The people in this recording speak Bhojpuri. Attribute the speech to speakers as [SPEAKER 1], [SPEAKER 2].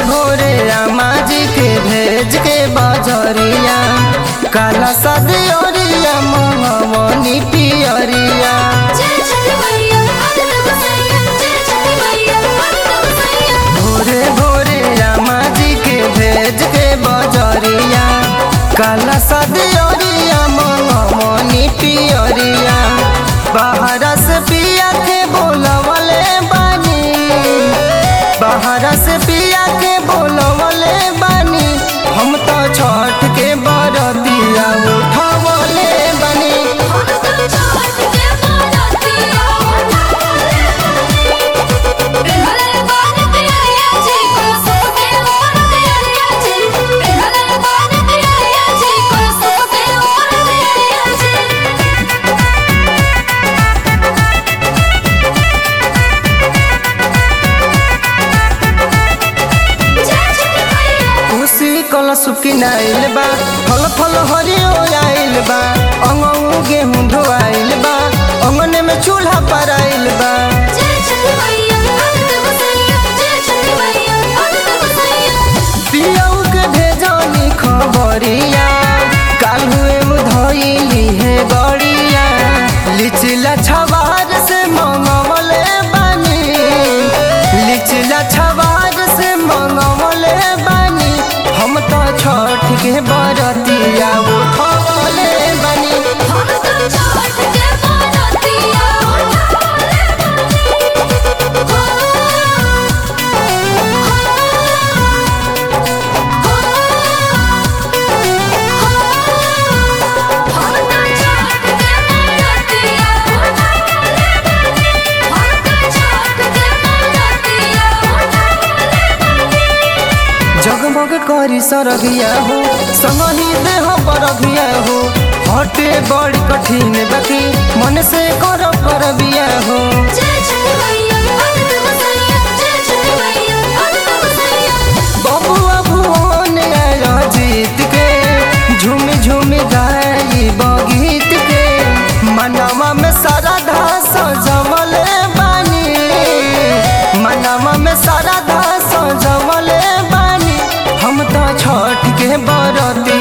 [SPEAKER 1] भोरे रामा जी के भेज के बजरिया काला सदियरिया मंगवनी पियरिया
[SPEAKER 2] जय छठी मैया आनंद बसैया जय छठी मैया आनंद बसैया
[SPEAKER 1] भोरे भोरे रामा जी के भेज के बजरिया काला सदियरिया मंगवनी पियरिया बाहर से पिया के बोलवले बानी बाहर से पिया के बोलवले बानी हम तो छठ के बरतिया उठवले बानी
[SPEAKER 2] हम तो छठ के बरतिया उठावले पिघले बान पियरिया जी को सबके ओर पियरिया जी पिघले बान पियरिया जी को सबके ओर पियरिया जी जय छठी मैया
[SPEAKER 1] खुशी कलश किनाइल बा फल फल हरियो आइल बा अंगऊ गेहूं धोआइल बा अंगने में चूल्हा पराइल बा
[SPEAKER 2] जय छठी मैया आनंद बसैया जय छठी मैया आनंद बसैया
[SPEAKER 1] पियऊ के भेजनी खबरिया काल हुए धोइली है गड़िया लिचिला छवार से मंगवले बानी लिचिला छवार से मंगवले बानी हम तो छठ के बरतिया उठवले बानी
[SPEAKER 2] हम तो छठ के बरतिया उठावले हम तो छठ के बरतिया उठावले हम तो छठ के बरतिया उठावले
[SPEAKER 1] जगमग करी सरगिया हो संगही देह परगिया हो हटे बड़ी कठिन बाकी मन से कर परबिया हो
[SPEAKER 2] जय छठी मैया आनंद बसैया जय छठी मैया आनंद बसैया
[SPEAKER 1] बबुआ भुवन आया जीत के झूम झूम गाई बगीत के मनवा में सारा सजवले बानी मनवा में सारा सजवले बानी हम तो छठ के बरती